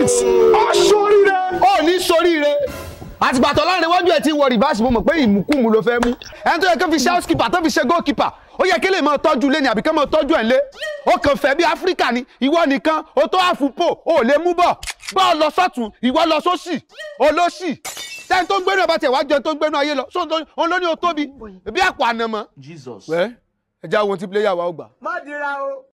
six aṣoríire. ó ní soríire àtìgbà tó láàrin iwájú ẹ ti wọ rìbáàsì mo mọ̀ pé ìmùkùmù ló fẹ́ mú ẹni tó yẹ kó fi ṣe housekeeper tó fi ṣe goalkeeper ó yẹ kí lè máa tọ́jú lé ní àbí kí máa tọ́jú ẹ̀ lé ó kàn fẹ́ bí áfíríkà ni ìwọ nìkan ó tó àfupò ó lè mú bọ̀ bọ́ọ̀ lọ sọ́tún ìwọ lọ sósì olósì tẹ́ni tó ń gbénu ọba tẹ̀ wá jẹun tó ń gbénu ayé lọ sóhun tó òun ló ní o tóbi bí àpò ànàmọ́. Jesus. wẹ́ ẹ já ohun tí pílẹ́yà wa ó gbà. má dira o.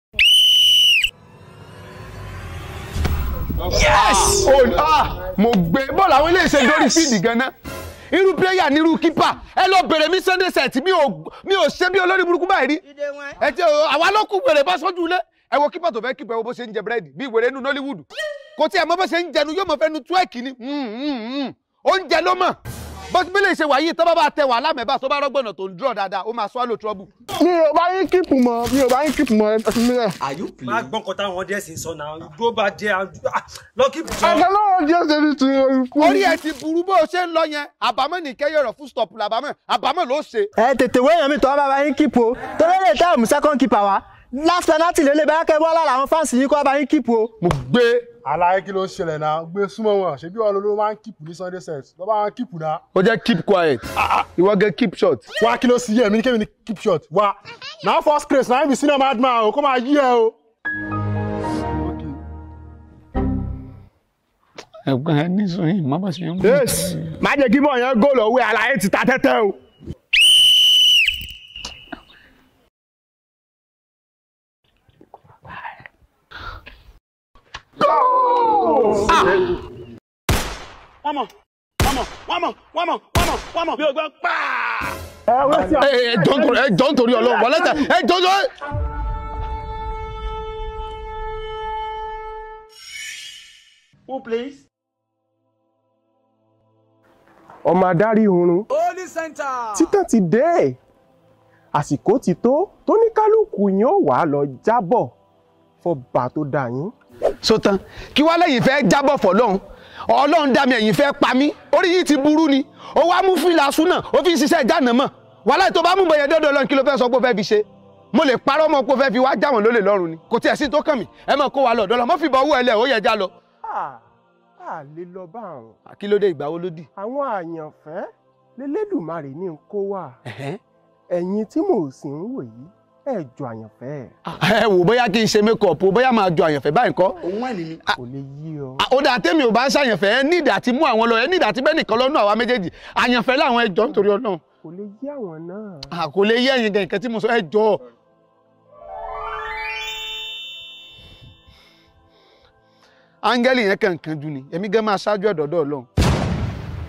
yes oh, ah, mo gbé bọ́ọ̀lù àwọn ilé ìṣe lórí fíìdì gan-an irú pílẹ́yà nírú kípà ẹ lọ bèrè mi sunday set mi ò mi ò ṣe bí olórí burúkú báyìí rí ẹ ti àwa ló kú wèrè bá sọ́jú ilé ẹ wo kípà tó fẹ́ kípà ẹ wo bó ṣe ń jẹ búrẹ́dì bí ìwèrè nínú nollywood kò tí ẹ mọ bó ṣe ń jẹnu yóò mọ fẹ́ nu túwẹ́ẹ̀kì ni oúnjẹ ló mọ̀ bó ti bílẹ̀ ṣe wà yìí tó bá bá tẹ wà lámẹ́bà tó bá rọ́gbọ̀nà tó ń dúró dáadáa ó máa swallow trouble. mi ò bá yín kíìpù mọ́ mi ò bá yín kíìpù mọ́ ẹ fi mí lẹ̀. Are you má playing? gbọ́n kan táwọn ọdẹ sì ń sọ náà igbó bá jẹ lọ́kì jọ. ẹ̀ka lọ́wọ́ díẹ̀ ṣe ní ti ikú. orí ẹ ti burú bó o ṣe ń lọ yẹn àbámọ̀ nìkẹ́ yọ̀rọ̀ fún stop làbámọ̀ àbámọ̀ ló ṣe. ẹ tètè wéèyàn mi tọ́ bá yín kíìpù o torí lè tẹ́ ọ̀mù second keeper wa last penalty lè lè bá kẹ́ bọ́ lára àwọn fáǹsì yín kó bá yín kíìpù o. mo gbé àlàyé kí ló ń ṣẹlẹ̀ náà gbé súnmọ́ wọn ṣebí wọn ló máa ń kíìpù ní sunday set lọ́ bá wọn kíìpù náà. ó jẹ́ keep quiet ìwọ gẹ́ keep short. wá kí ló sì yẹ mí ní kémi ní keep short wá náà first grace náà ibi sínú madman o kó máa yí ẹ o. ẹ̀gbọ́n ẹ ní sọ yìí má bá ṣe ń mú. yes má jẹ́ kí bọ̀ yẹn góòlù òwe àlàyé ti ta tẹ́tẹ́ o. wọ́n mọ̀ wọ́n mọ̀ wọ́n mọ̀ wọ́n mọ̀ wọ́n mọ̀ wọ́n mọ̀ bí o gbọ́ pàà. ẹ wọ́n ti ẹ ẹ jọ nítorí ẹ jọ nítorí Ọlọ́run wọlé tẹ ẹ jọ jọ. who plays. ọmọ adarí oorun holy center. títàn ti dé àsìkò ti tó tó ní kálukú yín ó wàá lọ jábọ̀ fọba tó dà yín. sótán kí wàá lẹ́yìn fẹ́ jábọ̀ fọlọ́run Ọlọ́run dá mi ẹ̀yìn fẹ́ pa mí orí yìí ti burú ni ó wá mú fìlà súnà ó fi ń ṣiṣẹ́ ìjánu mọ̀ wàhálà tó bá mú bẹ̀yẹ dọ́dọ̀ Ọlọ́run kí ló fẹ́ sọ pé ó fẹ́ fi ṣe mo lè parọ́ mọ́ pé ó fẹ́ fi wá jáwọn lólè lọ́rùn ni kò tiẹ̀ sí tó kàn mí ẹ mọ̀ kó wa lọ dọ́là mọ́ fi bọ̀ owó ẹ lẹ̀ ó yẹ já lọ. a lè lọ bá àwọn kí ló dé ìgbà wo ló dì. àwọn àyànfẹ́ lélẹ́dùmarè ní kó wà ẹ̀yin tí mò ń sìn ń wò yìí ẹ̀ jọ àyànfẹ́ ẹ wò bóyá kí n ṣe mékọ̀pù bóyá máa jọ àyànfẹ́ báyìí kọ́ Òun wà ní mi. kò lè yí ọ. ó dà tẹ́mi ò bá ń ṣàyànfẹ́ ẹ nídìí àti mú àwọn lọ ẹ nídìí àti bẹ́ẹ̀ nìkan lọ́nà àwa méjèèjì àyànfẹ́ láwọn ẹjọ́ nítorí Ọlọ́run kò lè yí àwọn náà. à kò lè yé ẹ̀yin gan nǹkan tí mo sọ ẹjọ́ áńgẹ́lì yẹn kàn kánjú ni èmi gan máa ṣáájú ẹ̀dọ̀dọ̀ Ọlọ́run